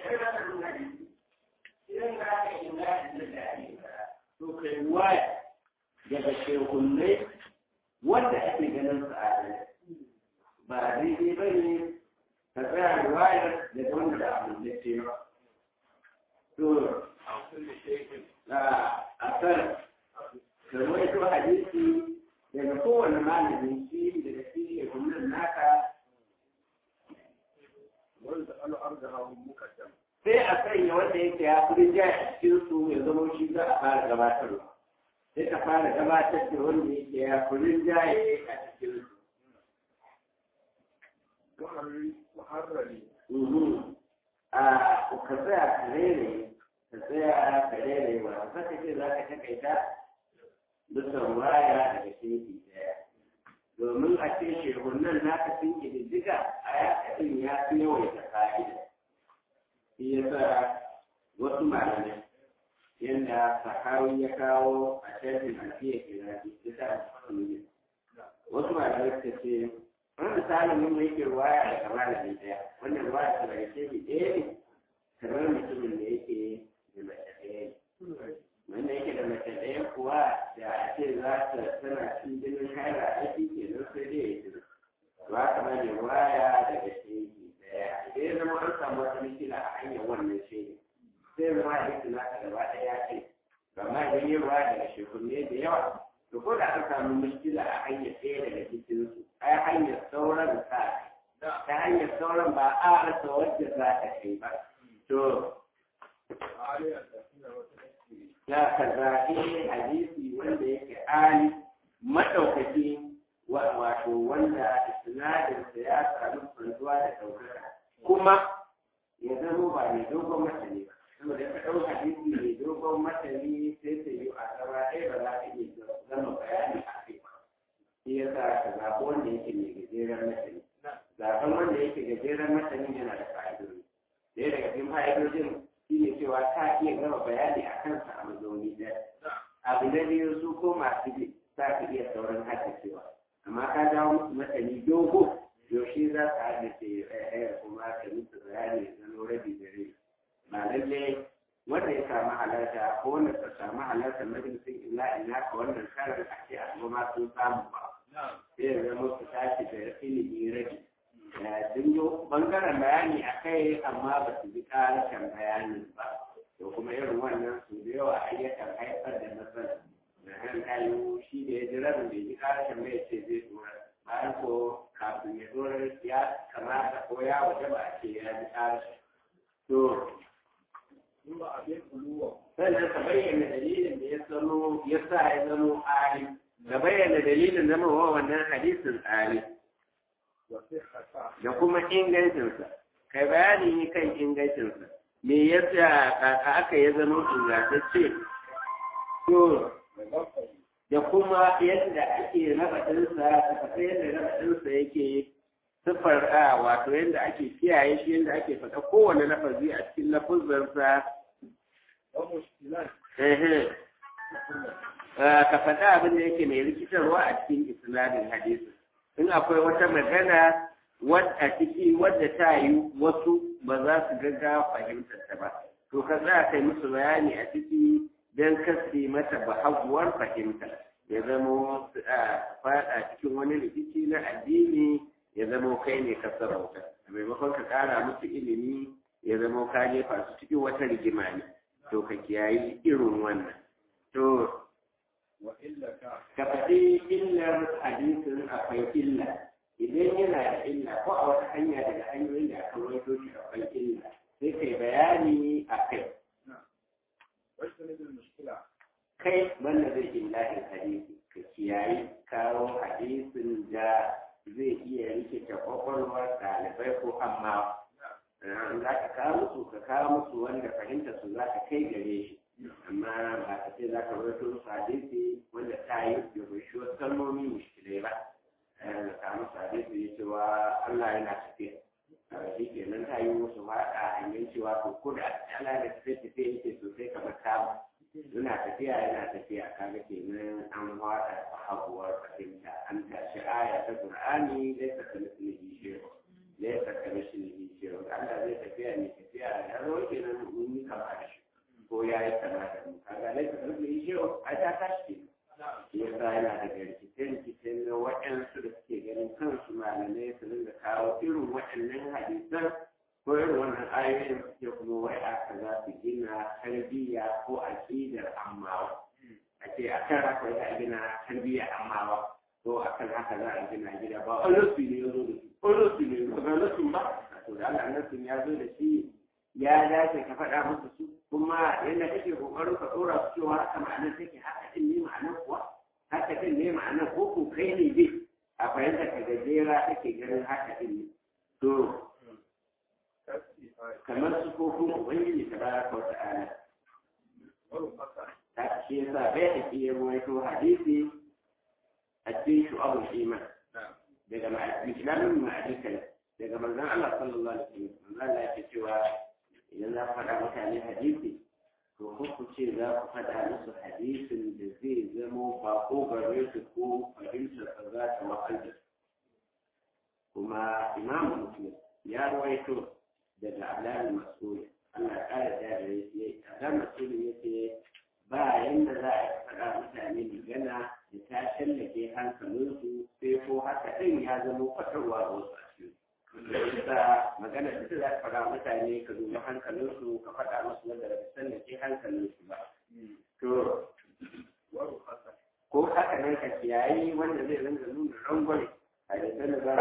yana da nuna hadisi idan za ka yi na da ake fara to kai waya daga shehunai wanda ake ganin su a ba daidai ba ne ka tsaya da wayar daga wanda da abin da ce ba to a kan karwai to hadisi daga kowane malamin shi daga shi shehunnan naka sai a sanya wanda yake ya fi rinjaye a cikin su ya zama shi za a fara gabatarwa sai ka fara gabatar da wanda yake ya fi rinjaye a cikin su. A ka tsaya ka rere, ka tsaya ka rere wa ka saka ce za ka takaita dukan waya daga shefi daya. Domin a ce shehunan naka sun ƙididdiga a yaƙaɗin ya fi yawaita fa'ida. shi ya sa wasu malamai yadda sahawi ya kawo a shafin alfiya kira ya sa wasu malamai suka ce wani misalin mun yake ruwaya daga malami ɗaya wannan ruwaya ta daga shefi ɗaya ne kamar mutumin da yake da mace ɗaya ne wanda yake da mace ɗaya kuwa da a ce za ta tana cin jinin haira a ciki kenan sai dai ya jira ba kamar ne ruwaya daga shefi ɗaya idan ya zama an samu wata mishila a hanyar wannan shaidi sai zama hadisi naka gaba ɗaya ya ce amma idan yi ruwa daga shekunne da yawa to ko da an samu mishila a hanyar ɗaya daga cikin su ai hanyar sauran sa ta hanyar sauran ba a rasa wadda za ta kai ba to ya ka zaɓi hadisi wanda yake ali maɗaukaki wato wanda sinadarinsa ya samu kwanzuwa da ɗaukaka kuma ya zama ba mai dogon matani ba saboda ka ɗau hadisi mai dogon matani sai ta yi a gaba ɗaya ba za ka iya zama bayani a kai ba shi ya sa ka zaɓi wanda yake mai gajeren matani zaɓen wanda yake gajeren matani yana da fa'idodi ɗaya daga cikin fa'idodin shi ne cewa ta iya gama bayani a kansa a mazauni ɗaya abu na biyu su ko masu bi za ka iya sauran haddacewa amma ka dawo musu matani dogo yaushe za ka haddace ɗaya kuma ka musu bayani ya zama rabi da rai ba lalle wanda ya samu halarta ko wanda ka samu halarta majalisin illa ina ka wannan karar a ce a ma sun samu ba sai ya zama su tashi da ilimi rabi sun yi bangaren bayani a kai amma ba su ji ƙarashin bayanin ba to kuma irin wannan su da yawa ayyukan haifar da matsala da han kayu shi da ya ji rabin da ya ji ƙarashin bai ce zai tura bayan ko kafin ya tura ya kamata ko ya waje ba a ce ya ji ƙarashin to sannan ka bayyana dalilin da ya zamo ya sa ya zamo ali ka bayyana dalilin zama wa wannan hadisin ali da kuma ingancinsa kai bayani kan ingancinsa me yasa aka ya zama ingantacce to da kuma yadda ake raba ɗinsa ta faɗa yadda raba ɗinsa yake siffar a wato yadda ake kiyaye shi yadda ake faɗa kowane lafazi a cikin lafuzansa ka faɗa abin da yake mai rikitarwa a cikin isnadin hadisi in akwai wata magana wadda ciki wadda ta yi wasu ba za su gaga fahimtar ta ba to ka za kai musu bayani a ciki don kasi mata bahaguwar fahimta ya zama faɗa cikin wani rikici na addini ya zama kai ne ka sarauta a maimakon ka ƙara musu ilimi ya zama ka jefa su cikin wata rigima ne to ka kiyayi irin wannan to ka faɗi illar hadisin akwai illa idan yana da illa ko a wata hanya daga hanyoyin da aka rawaito shi akwai illa sai kai bayani a kai kai banda zai illahin hadisi ka kiyayi kawo hadisin da zai iya rikita kwakwalwar ɗalibai ko amma za ka kawo musu ka kawo musu wanda fahimta su za ka kai gare shi amma ba ka ce za ka rawaito musu hadisi wanda ta yi da kunshi wasu kalmomi mushkilai ba ka musu hadisi ya cewa Allah yana tafiya shi ke nan ta yi musu haɗa hanyar cewa to ko da Allah da tafiya tafiya yake sosai kamar kama yana tafiya yana tafiya kaga kenan an haɗa haguwar fahimta an tashi aya ta Qur'ani laisa ka mislihi shay'un laisa ka mislihi shay'un Allah zai tafiya ne tafiya da yaro waɗannan hadisan ko irin wannan ayoyin ya kuma wai aka za su gina tarbiyya ko aƙidar ammawa a ce a kan haka za a gina tarbiyya ammawa ko a kan haka za a gina gida ba a nasu ne ya zo da shi ko nasu ne ba ga nasu ba to da Allah nasu ya zo da shi ya dace ka faɗa musu su kuma yadda kake kokarin ka ɗora su cewa haka ma'anar take haka din ne ma'anar kuwa haka din ne ma'anar ko ko kai ne dai a fahimta ka gajera kake ganin haka din ne to kamar su ko kuma ubangiji ta baraka wa ta'ala ta shi yasa bai da ke ruwaito hadisi a cikin shu'abul iman daga ma'aikatan ma'aikatan daga manzon Allah sallallahu alaihi wasallam manzon Allah yake cewa idan za ku faɗa mutane hadisi to ko ku ce za ku faɗa musu hadisin da zai zamo ba ko gare su ko fahimtar sa za ta wahalda kuma imamu muslim ya rawaito daga alamin mas'ul Allah ya ƙara da da yake alamin mas'ul yake ba yanda za a faɗa mutane magana da ta shallake hankalinsu sai ko haka ɗin ya zama fatarwa da wasu a cikin da magana da za ka faɗa mutane ka dubi hankalinsu ka faɗa musu wanda ba san da ke hankalinsu ba to ko haka nan ka kiyayi wanda zai rinka nuna rangwame a da sanar da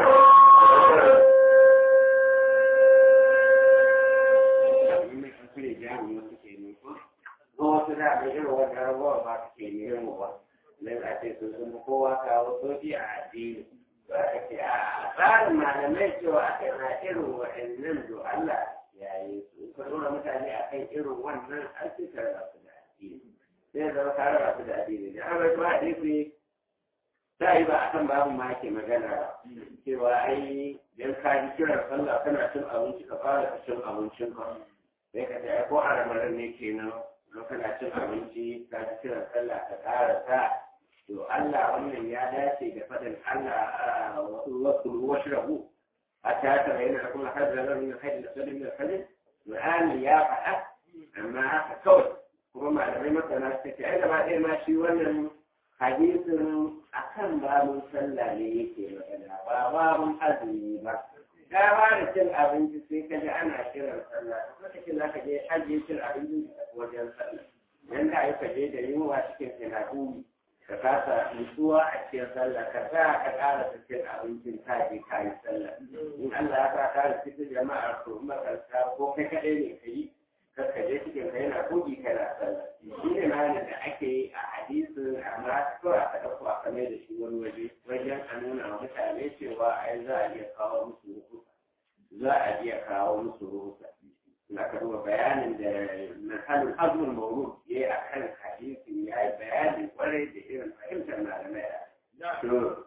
kure jami'i wasu ke ne ko wasu da da irin wannan rabuwa ba su ke ne ba dan a ce sun sun kowa kawo sofi a addini ba ka ce a tsarin malamai cewa aka na irin waɗannan do Allah ya yi su ka nuna mutane a kan irin wannan an ce ka raba su da addini sai zama ka raba su da addini da an rabu hadisi ta yi ba a kan babu ma ke magana cewa ai dan ka ji kiran sallah kana cin abinci ka fara cin abincin ka sai ka ce ko a ramadan ne kenan don kana cin abinci ka ji kiran sallah ka ƙara sa to Allah wannan ya dace da faɗin Allah wasu wasu rabu a ta ta bayyana da kuma hajjar da min hajjar da sadin da sadin Qur'ani ya faɗa amma haka kawai kuma malamai masana suka ce ai gaba ɗaya ma shi wannan hadisin akan babun sallah ne yake magana ba babun azumi ba ka ba da cin abinci sai ka ji ana kiran sallah lokacin za ka je ajiye cin abinci wajen sallah yan da aka je da yunwa cikin sinaduri ka kasa nutsuwa a cikin sallah ka sa ka ƙara cikin abincin ka je ka yi sallah in Allah ya sa ka da cikin jama'a to makarta ko kai kaɗai ne ka yi ka je cikin ka yana kogi kana sallah shi ne ma da ake yi a hadisin amma kawai aka ɗauko a kame da shi wani waje wajen a nuna wa mutane cewa ai za a iya kawo musu ruhusa za a iya kawo musu ruhusa na ka duba bayanin da nahalin azumin mawuru ya yi a kan hadisi ya yi bayani kwarai da irin fahimtar malamai a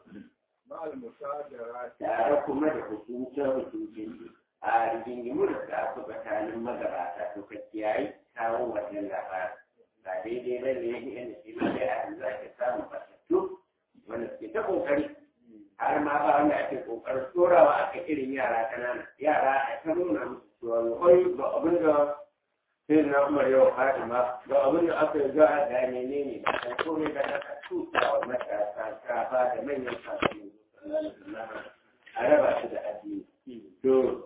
tare kuma da hukuncin hukuncin a rigingimu da suka aku tsakanin magabata to ka kiyaye kawo wannan labarin ba daidai ba ne yadda shi ma da yanzu za ka samu fatattu wanda suke ta kokari har ma ba wanda ake kokarin tsorawa aka irin yara kanana yara a ta nuna musu cewa wai ba abin da sai na umar yau fatima ba abin da aka yi za a da ne ne ne ba kan komai da aka tuta wa matasa kafa da manyan kasuwa a raba su da addini to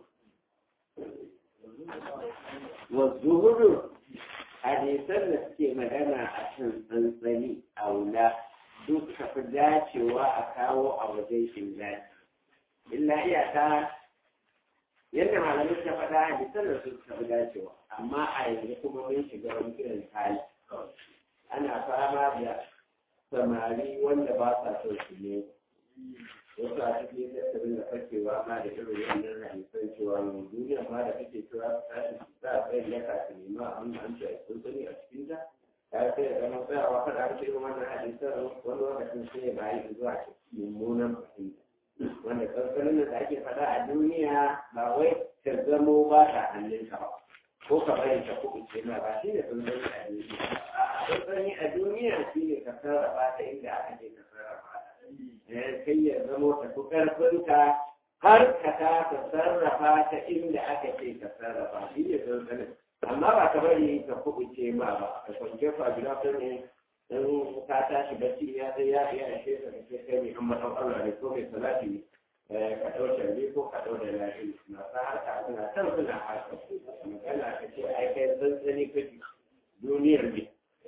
والظهور hadisan da suke magana a kan tsantsani a wula duk ka fi dacewa a kawo a wajen shingani illa iyaka yadda malamai ta faɗa hadisan da suka fi dacewa amma a yanzu kuma mun shiga wani irin hali ana fama da samari wanda ba sa son su ne wasu a cikin tattalin da fakewa ma da irin wannan hadisan cewa mai duniya ma da kake cewa su tashi su sa tsayin yaka su nema abin da an ce sun sani a cikin ta ta sai da zama tsayawa faɗa a cikin wannan hadisan wani lokacin sai ya bayi zuwa mummunan fahimta wanda tsantsanin da ake faɗa a duniya ba wai ta zamo ba ta hannunka ba ko ka bari ta kuɓuce ma ba shi ne tsantsani a duniya a tsantsani a duniya shi ne ka sarrafa ta inda aka ce ka sarrafa ta kai ya zamo ta fi ƙarfinka har ka ta sarrafa ta inda aka ce ka sarrafa shi ne tsantsanin amma ba ka bari ka kuɓuce ma ba ka kwanke fabila ta ne don ka tashi bacci ya sai ya iya ashe ka kace kai mai amma dan Allah ne ko mai salati ne ka ɗau tarbi ko ka ɗau da lafi masu harka suna can suna harka magana ka ce ai kai tsantsani kake duniyar ne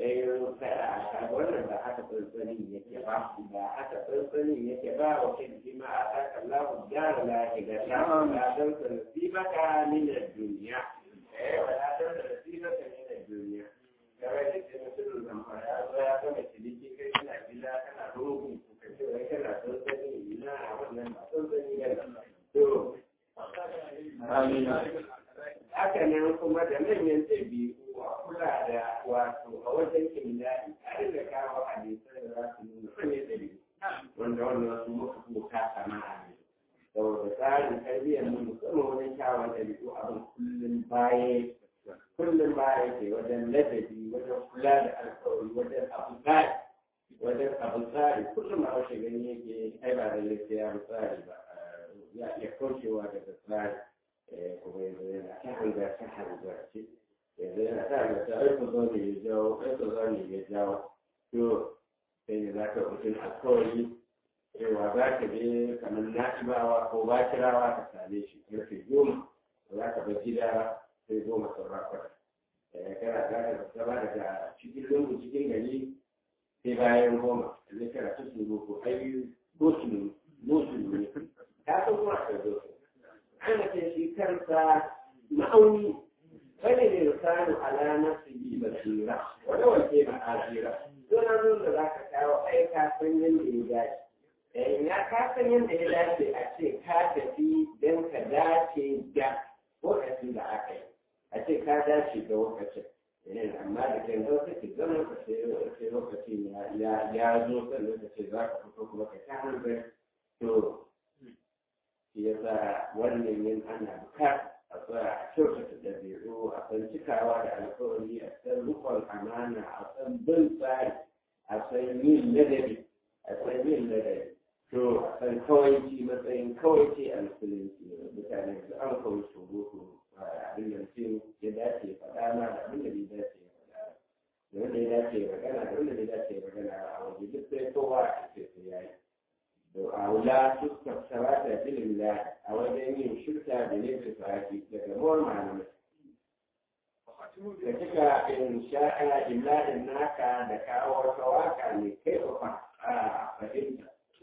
wannan ba haka tsantsanin yake ba ba haka tsantsanin yake ba wa kai shi ma a saka lahu gyara lahi ga ta la dan sa nasibaka min ad-dunya eh wa la dan sa nasibaka min ad-dunya kawai da ke mutum da ma ya zo ya gama ciniki kai kana gida kana rogo ka ce wai kana tsantsani ina a wannan ba tsantsani ne to amin haka nan kuma da manyan ɗabi'u a kula da wato a wajen kimiyya'i a da kawo hadisai da za su nuna manyan ɗabi'u wanda wannan su muka kuka sana'a ne saboda tsarin tarbiyyar mu musamman wajen kyawun ɗabi'u abin kullum baya kullum baya ke wajen ladabi wajen kula da alkawari wajen abu tsari wajen abu tsari kullum a wasu gani yake ai ba da lafiya tsari ba ya iya kaucewa daga tsari kuma yanzu yana ta hanzar ta hanzar ce yanzu yana ta hanzar ta aiko zo ne ya jawo aiko zo ne ya jawo to sai ne za ka mutum alkawari cewa za ka je kamar nasibawa ko bakirawa ka same shi karfe goma za ka bar gida sai goma sauran kwata kana za ka zama daga cikin lungu cikin gari sai bayan goma zai kana ta suru ko ai gosulu gosulu ne ta san kuma ka zo ana ce shi kansa ma'auni bane ne misali ala nafsi bi basira wani wanke ma ajira to na zo da zaka kawo ai ka san yanda ya dace eh ya ka san yanda ya dace a ce ka tafi dan ka dace da lokacin da aka yi a ce ka dace da lokacin amma da kan zo kake zama ka sai lokacin ya zo sannan ka ce za ka fito kuma ka ta hanzar to shi yasa wannan yin ana bukata a tsaya a kyautata ɗabi'u a san cikawa da alkawari a san rukun amana a san bin tsari a san yin ladabi a san yin ladabi to a san kawaici matsayin kawaici a musulunci mutane da an kawai surutu abin da mutum ya dace faɗa ma da abin da bai dace ya faɗa da wanda ya dace ya magana da wanda bai dace ya magana a waje duk sai kowa a ce sai ya yi أولى تستفسرات في الله أو دين شركة بنفس فاكي تكمل معلومة كتك إن شاء إلا إنك دكاء وكواكا لكي فإنت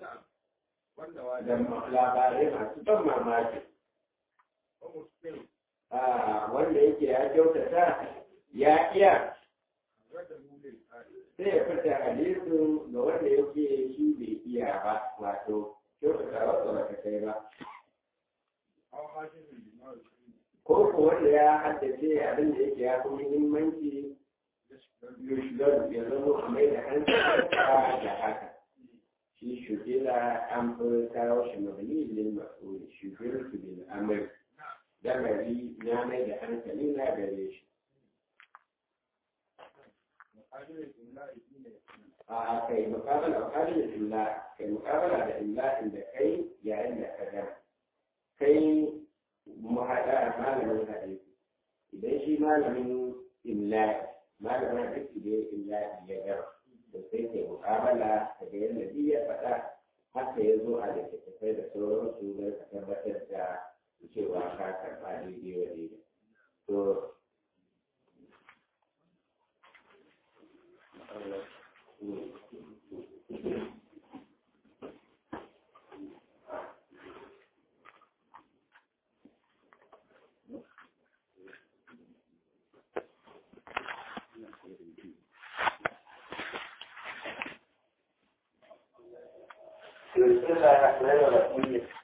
لما لا بارما تتم ماكي wanda yake ya kyautata ya iya sai ya fita hadisin ga wanda yake shi bai iya ba wato kyautata wasu ba ka kai ba ko ko wanda ya haddace abin da yake ya fi muhimmanci yushgar ya zama a mai da hankali da haka shi shugila an fi kawo shi mabani lil mas'ul shugil su bil amr damari na mai da hankali na gare shi a kai mukabala mukabala da illa kai mukabala da illa inda kai yayin da ka gama kai mu haɗa malamin hadisi idan shi malamin illa malamin hadisi da illa ya gama to sai kai mukabala ka ga yadda bi ya faɗa haka ya zo a littattafai da sauransu don ka tabbatar da cewa ka karɓa daidai wa daidai to بسم الله الرحمن الرحيم